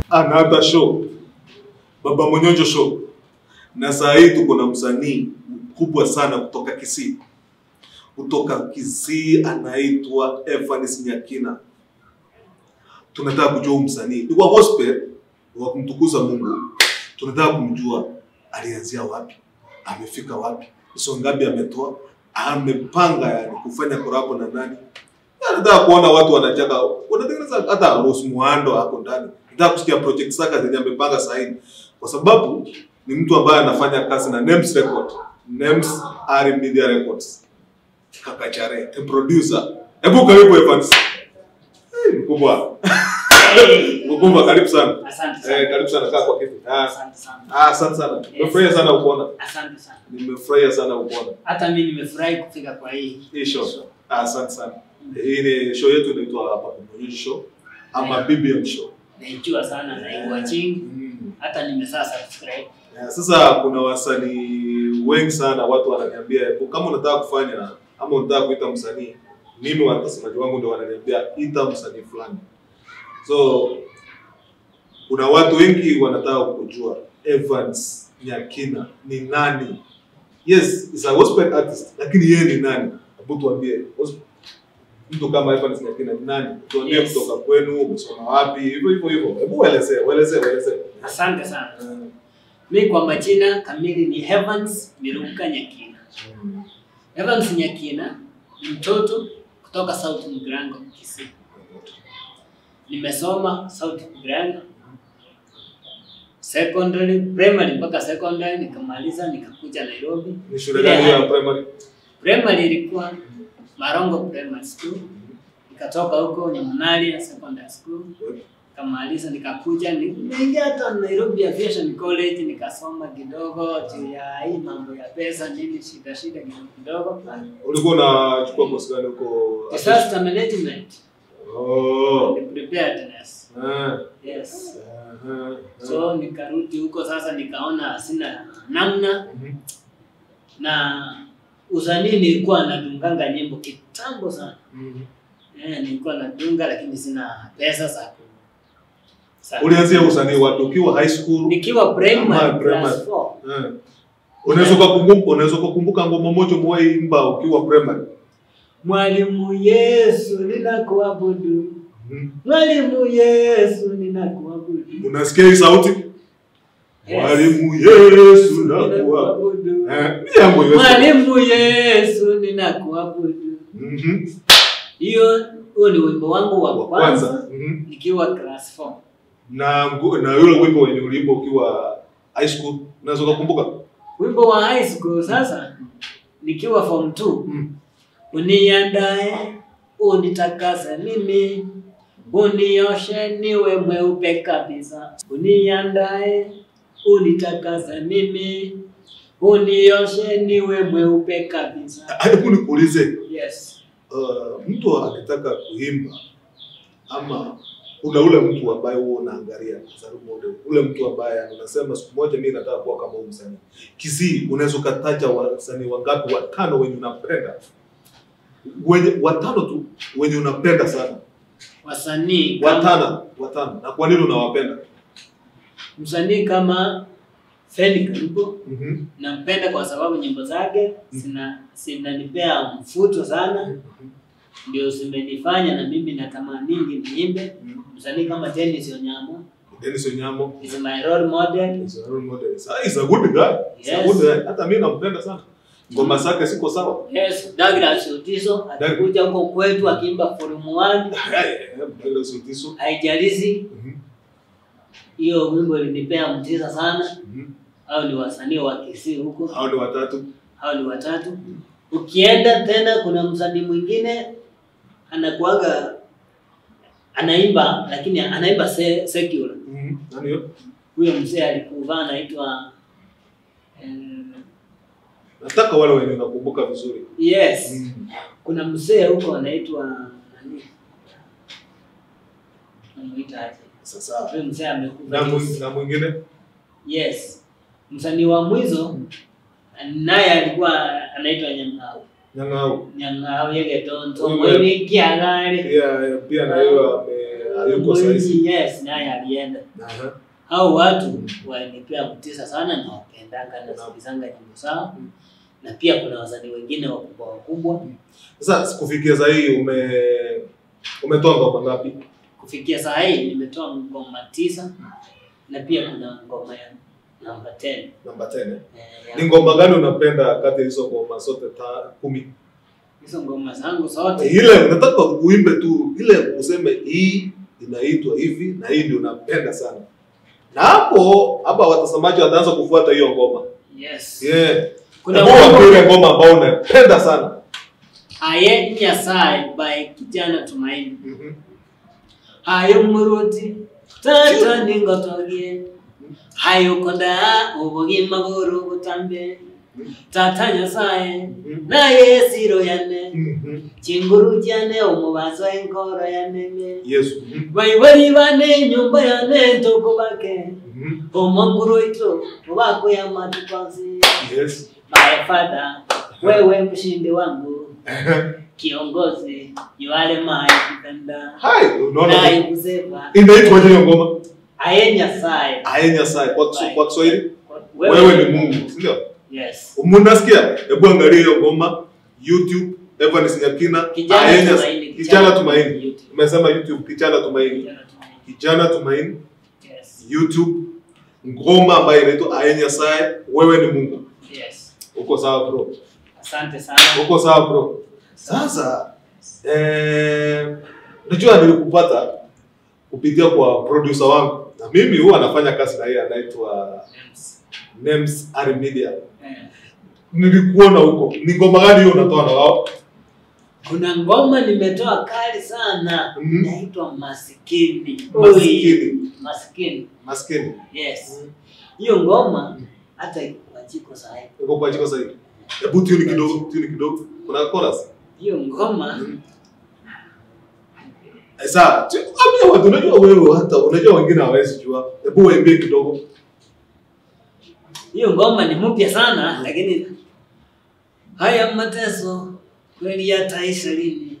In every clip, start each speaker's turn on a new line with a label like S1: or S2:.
S1: another show, Baba Monyonjo show, na saa hii tuko na msanii mkubwa sana kutoka Kisii, kutoka Kisii anaitwa Evanes Nyakina. Tunataka kujua huyu msanii ni wa gospel, ni wa kumtukuza Mungu. Tunataka kumjua alianzia wapi, amefika wapi, hizo ngapi ametoa, amepanga yani kufanya korabo na nani. Nataka kuona watu wanachaka, wanatengeneza hata Rose Muhando ako ndani. Nataka kusikia project zake zenye amepanga sahihi, kwa sababu ni mtu ambaye anafanya kazi na Names Record, Names R Media Records. Kaka Chare, the producer. Hebu karibu Evans. Eh, Mkubwa. Mkubwa karibu sana.
S2: Asante sana.
S1: Eh, karibu sana kaa kwa kiti. Ah,
S2: Asante sana.
S1: ah, asante sana. Nimefurahia sana kukuona.
S2: Asante sana.
S1: Nimefurahia sana kukuona.
S2: Hata mimi nimefurahi kufika kwa hii.
S1: Hii show. Ah, asante sana. Hii ni show yetu inaitwa hapa Monyonjo Show ama BBM Show.
S2: Naijua sana na watching.
S1: Mm.
S2: Hata nimesaa subscribe.
S1: Yeah, sasa kuna wasanii wengi sana watu wananiambia "Ebu, kama unataka kufanya ama unataka kuita msanii, mimi watazamaji wangu ndio wananiambia ita msanii fulani. So kuna watu wengi wanataka kujua Evans Nyakina ni nani? Yes, is a gospel artist, lakini yeye ni nani? Hebu tuambie. Gos- Mtu kama Evans Nyakina ni nani? Tuambie
S2: Yes.
S1: kutoka kwenu, umesoma wapi? Hivyo hivyo hivyo. Hebu waelezee, waelezee, waelezee.
S2: Asante sana.
S1: Mm.
S2: Mi kwa majina kamili ni Evans Miruka Nyakina. Evans Nyakina ni mtoto kutoka South Mugrango, Kisii. Nimesoma South Mugrango secondary, primary mpaka secondary, nikamaliza nikakuja Nairobi.
S1: Ni shule
S2: Ile
S1: gani ya
S2: high-
S1: primary?
S2: Primary ilikuwa Marongo Primary School, nikatoka huko Nyamunali Secondary School, nikamaliza nikakuja, nimeingia hata Nairobi Aviation College nikasoma kidogo juu ya hii mambo ya pesa nini, shida shida kidogo kidogo.
S1: Ulikuwa unachukua course gani huko?
S2: Disaster management
S1: Oh.
S2: and preparedness.
S1: Ah.
S2: Yes.
S1: Aha.
S2: So nikarudi huko sasa, nikaona sina namna
S1: Mhm.
S2: na usanii nilikuwa nadunganga nyimbo kitambo sana.
S1: Mhm.
S2: Eh, nilikuwa nadunga lakini sina pesa za ku za-
S1: Ulianzia usanii wapi? Ukiwa high school?
S2: nikiwa
S1: Ama
S2: primary
S1: primary.
S2: class 4.
S1: Eh. Unaweza kukumbuka unaweza kukumbuka ngoma moja umewahi imba ukiwa primary?
S2: Mwalimu Yesu ninakuabudu.
S1: Mhm.
S2: Mwalimu Yesu ninakuabudu.
S1: Unasikia hii sauti?
S2: Yes.
S1: Mwalimu Yesu nakuwa.
S2: Ninakuabudu.
S1: Eh, ni yangu Yesu.
S2: Mwalimu Yesu ninakuabudu.
S1: Mhm.
S2: Hiyo huo ni wimbo wangu wa
S1: Wa
S2: kwanza
S1: kwanza. Mhm.
S2: nikiwa class 4.
S1: Na ngu- na yule wimbo wenye uliimba ukiwa high school unaweza kukumbuka?
S2: Wimbo wa high school sasa nikiwa form 2
S1: Mhm.
S2: Uniandae, unitakase mimi, unioshe niwe mweupe kabisa. Uniandae, unitakase mimi, unioshe niwe mweupe kabisa.
S1: Hebu nikuulize,
S2: Yes.
S1: uh, mtu akitaka kuimba ama kuna ule mtu ambaye huwa unaangalia as a role model, ule mtu ambaye unasema siku moja mimi nataka kuwa kama huyu msanii. Kisii, unaweza ukataja wasanii wangapi watano wenye unapenda, wenye watano tu wenye unapenda sana,
S2: Wasanii kama,
S1: watano watano, na kwa nini unawapenda?
S2: msanii kama Feli Karubo
S1: Mhm.
S2: nampenda kwa sababu nyimbo zake zina zinanipea mfuto sana, ndio zimenifanya na mimi natamaningi niimbe. Msanii kama Dennis Onyamo
S1: Dennis Onyamo
S2: is my role model.
S1: is a role model. Ah, he's a good guy. He's a
S2: Yes.
S1: good guy. Hata mimi nampenda sana. Ngoma zake siko sawa.
S2: Yes, Douglas Otiso alikuja huko kwetu akiimba volume 1,
S1: Mpenda Sutiso.
S2: haijalishi
S1: Mhm.
S2: hiyo wimbo ilinipea mtisa sana.
S1: Mhm.
S2: Hao ni wasanii wa Kisii huko,
S1: Hao ni watatu.
S2: hao ni watatu. Ukienda tena, kuna msanii mwingine anakuaga anaimba lakini anaimba se, secular.
S1: Mhm. Nani hiyo?
S2: Huyo mzee alikuvaa anaitwa eh,
S1: Nataka wale wenye nakumbuka vizuri.
S2: yes,
S1: Mhm.
S2: kuna mzee huko anaitwa nani? Anamuita aje?
S1: Sasa
S2: Huyo mzee
S1: na
S2: amekufa.
S1: mwing- na mwingine
S2: Yes. Msanii wa mwizo naye alikuwa anaitwa Nyang'au.
S1: Nyang'au.
S2: Nyang'au yege tonto
S1: Huyo
S2: mwini kiagari.
S1: Pia pia na hiyo ame yuko sahizi.
S2: Mwinyi, yes, naye alienda.
S1: Aha.
S2: Hao watu walinipea mtisa sana na wapendanga na sikizanga nyimbo zao, na pia kuna wasanii wengine wakubwa wakubwa.
S1: Sasa sikufikia saa hii ume umetoa ngoma ngapi?
S2: Kufikia saa hii nimetoa ngoma tisa na pia kuna ngoma ya namba 10
S1: Namba 10. eh?
S2: eh,
S1: Ni
S2: ya-
S1: ngoma gani unapenda kati ya hizo ngoma zote ta kumi?
S2: hizo ngoma zangu zote
S1: Ile unataka uimbe tu ile useme hii inaitwa hivi na hii ndio unapenda sana. Na hapo hapa watazamaji wataanza kufuata hiyo ngoma.
S2: yes.
S1: Yeah.
S2: Kuna
S1: Hebu waambie
S2: wimbo
S1: ile ngoma ambayo unapenda sana.
S2: Aye Nyasaye by Kijana Tumaini.
S1: Mhm.
S2: Hayo muruti tata ningotogie hayo konda ubugima buru butambe tata Nyasaye naye siro yane
S1: Mhm.
S2: chinguru jane umubazo enkoro yaneme
S1: Yesu. Mhm.
S2: baibari bane nyumba yane ntoko bake
S1: Mhm.
S2: omonguru ito ubako ya matukwasi
S1: Yes.
S2: my father wewe mshindi wangu kiongozi yuale mai kipenda
S1: Hai, unaona
S2: naye kusema
S1: inaitwa hiyo ngoma?
S2: aye Nyasaye
S1: Aye Nyasaye kwa Kisu- kwa Kiswahili
S2: wewe,
S1: wewe ni Mungu, si ndio?
S2: yes
S1: Munasikia? Hebu angalia hiyo ngoma YouTube Evans Nyakina
S2: Kijana
S1: Aye Nyas-
S2: Tumaini,
S1: Kijana
S2: Kijana
S1: Tumaini.
S2: YouTube.
S1: Umesema YouTube Kijana Tumaini.
S2: Kijana Tumaini.
S1: Kijana Tumaini
S2: yes
S1: YouTube ngoma ambayo inaitwa Aye Nyasaye wewe ni Mungu.
S2: yes
S1: Uko sawa bro?
S2: asante sana
S1: Uko sawa bro? Sasa eh, unajua nilikupata kupitia kwa producer wangu na mimi huwa anafanya kazi na yeye anaitwa
S2: Yes.
S1: Nems Ari Media.
S2: Eh.
S1: Nilikuona huko. Ni ngoma gani hiyo unatoa na wao?
S2: kuna ngoma nimetoa kali sana
S1: Mhm.
S2: inaitwa masikini Oi,
S1: Maskini.
S2: masikini
S1: Maskini.
S2: yes hiyo ngoma hata iko kwa jiko sahi
S1: Uko kwa jiko sasa hivi. Hebu tuni kidogo, tuni kidogo. Kuna chorus.
S2: hiyo ngoma
S1: Sasa, tu- ambia watu unajua wewe hata unajua wengine hawawezi jua. Hebu waimbie kidogo.
S2: hiyo ngoma ni mpya sana lakini haya mateso kweli yataisha lini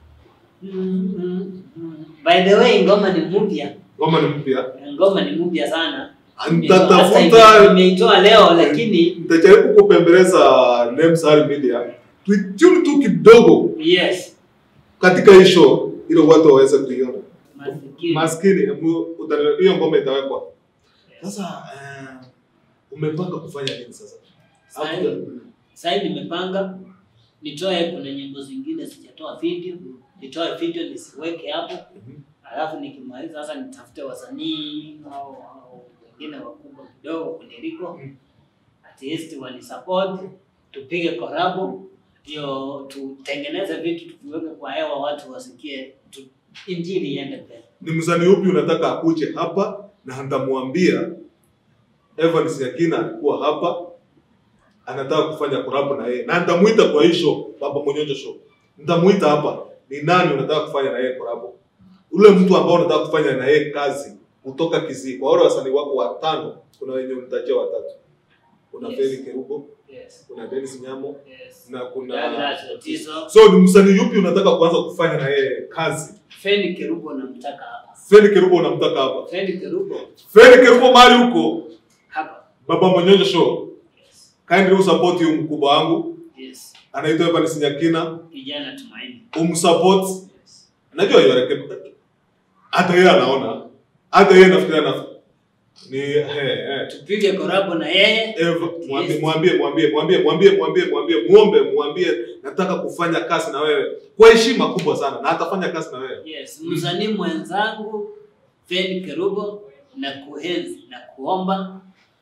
S2: Mm, mm, mm. by the way ngoma ni mpya
S1: Ngoma ni mpya.
S2: ngoma ni mpya sana
S1: Nitatafuta
S2: Hata nimeitoa leo lakini
S1: nitajaribu kupembeleza Nems Ari Media. Tuitune tu kidogo
S2: yes
S1: katika hii show ili watu waweze kuiona.
S2: masikini
S1: Maskini, hebu utani- hiyo ngoma itawekwa. Sasa eh, umepanga kufanya nini sasa?
S2: Sahi- sahi nimepanga nitoe kuna nyimbo zingine sijatoa video nitoe video nisiweke hapo
S1: Mhm.
S2: alafu nikimaliza sasa nitafute wasanii au au wengine wakubwa kidogo kuniliko
S1: Mm.
S2: at least wanisupport tupige korabo ndio tutengeneze vitu tuviweke kwa hewa watu wasikie tu, injili iende mbele
S1: Ni msanii upi unataka akuje hapa na nitamwambia Evans Yakina alikuwa hapa anataka kufanya collab na yeye na nitamuita kwa hii show Baba Monyonjo show. Nitamuita hapa. Ni nani unataka kufanya na yeye collab? Ule mtu ambao unataka kufanya na yeye kazi kutoka Kisii. Kwa wale wasanii wako watano, kuna wenye unitajia watatu. Kuna
S2: Yes.
S1: Feli Kerubo,
S2: yes.
S1: kuna Dennis Nyamo
S2: Yes.
S1: na kuna
S2: Douglas Otiso.
S1: So ni msanii yupi unataka kuanza kufanya na yeye kazi?
S2: Feni Kerubo namtaka hapa.
S1: Feli Kerubo unamtaka hapa.
S2: Feni Kerubo
S1: Feli Kerubo mahali huko
S2: hapa.
S1: Baba Monyonjo show.
S2: Yes.
S1: Kindly usupport huyu mkubwa wangu
S2: Yes.
S1: anaitwa Evans Nyakina,
S2: Kijana Tumaini.
S1: umsupport.
S2: Yes.
S1: Najua yeye rekeb hata yeye anaona. Hata yeye nafikiria na ni he, he.
S2: Tupige korabo na yeye.
S1: Eva, mwambie
S2: Yes.
S1: mwambie mwambie mwambie mwambie mwambie mwambie muombe mwambie nataka kufanya kazi na wewe kwa heshima kubwa sana na atafanya kazi na wewe.
S2: Yes. Msanii mwenzangu Feni Kerubo na kuhenzi na kuomba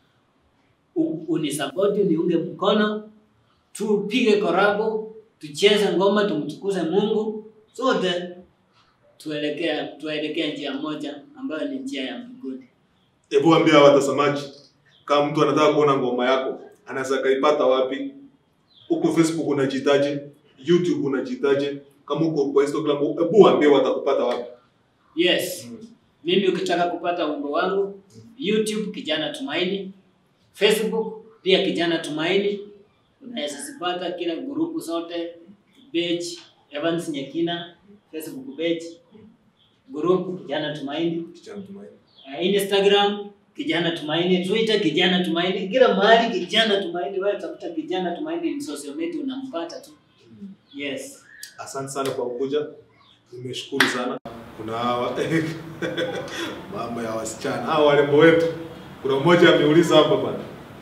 S2: u- unisapoti uniunge mkono tupige korabo tucheze ngoma tumtukuze Mungu sote tuelekea tuelekea njia moja ambayo ni njia ya mbinguni.
S1: Hebu ambia watazamaji kama mtu anataka kuona ngoma yako anaweza kaipata wapi? Huko Facebook unajitaje? YouTube unajitaje? Kama uko kwa Instagram, hebu waambie watakupata wapi?
S2: Yes. Mimi ukitaka kupata wimbo wangu YouTube Kijana Tumaini, Facebook pia Kijana Tumaini, unaweza zipata kila grupu zote, page Evans Nyekina, Facebook page group Kijana Tumaini,
S1: Kijana Tumaini.
S2: uh, Instagram Kijana Tumaini, Twitter Kijana Tumaini, kila mahali Kijana Tumaini. Wewe tafuta Kijana Tumaini ni social media unampata tu. Yes.
S1: Asante sana kwa kuja, nimeshukuru sana. Kuna hawa mama ya wasichana hawa warembo wetu. Kuna mmoja ameuliza hapa bwana,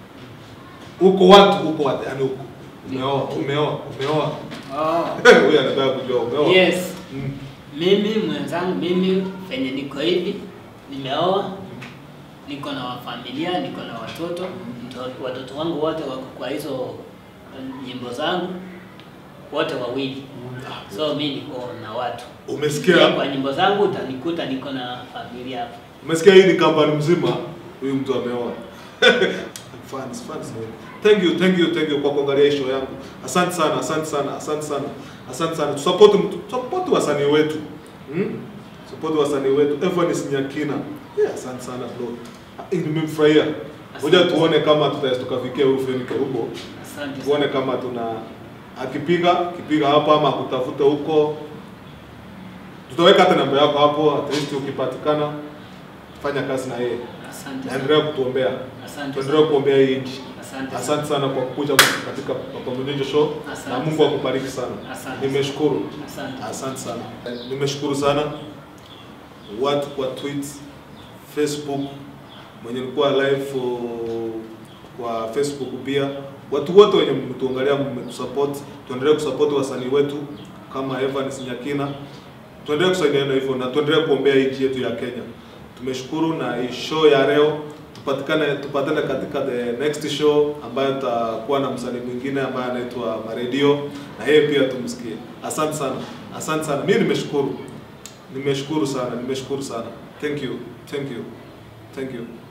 S1: uko watu uko watu, yani uko umeoa umeoa umeoa.
S2: Oh.
S1: Huyu anataka kujua umeoa.
S2: Yes.
S1: Mm.
S2: Mimi mwenzangu, mimi venye niko hivi, nimeoa, niko na wafamilia, niko na watoto. Mto- Watoto wangu wote wako kwa hizo eh, nyimbo zangu wote wawili, so mi niko na watu Pia
S1: Umesikia?
S2: kwa nyimbo zangu utanikuta niko na familia hapa.
S1: Umesikia hii ni kampani mzima, huyu mtu ameoa. fans, fans. Thank you, thank you, thank you kwa kuangalia hii show yangu. Asante sana, asante sana, asante sana. Asante sana. Tusupport mtu, support wasanii wetu. Hmm? Support wasanii wetu. Evanis Nyakina. Yeah, asante sana bro. Eh, Nimemfurahia. Ngoja
S2: Asante.
S1: tuone kama tutaweza tukafikia huyu Feni Kerubo.
S2: Asante sana.
S1: Tuone kama tuna akipiga, akipiga hapa ama kutafuta huko. Tutaweka hata namba yako hapo, at least ukipatikana fanya kazi na yeye.
S2: Asante
S1: Na endelea
S2: sana.
S1: kutuombea.
S2: Asante
S1: Tuendelee
S2: sana.
S1: kuombea hii nchi.
S2: Asante
S1: Asante
S2: sana.
S1: sana kwa kukuja katika Papa Mnyonjo Show na
S2: Asante
S1: Mungu
S2: sana.
S1: akubariki sana.
S2: Asante.
S1: Nimeshukuru.
S2: Asante.
S1: Asante sana. Nimeshukuru sana watu kwa tweets, Facebook, mwenye nilikuwa live uh, kwa Facebook pia, watu wote wenye mmetuangalia, mmetusupport, tuendelee kusupport wasanii wetu kama Evans Nyakina, tuendelee kusaidiana hivyo na tuendelee kuombea nchi yetu ya Kenya. Tumeshukuru na hii show ya leo tupatikane tupatane katika the next show ambayo tutakuwa na msanii mwingine ambaye anaitwa Maredio na yeye pia tumsikie. Asante sana, asante sana. Mimi nimeshukuru, nimeshukuru sana, nimeshukuru sana. Thank you, thank you, thank you.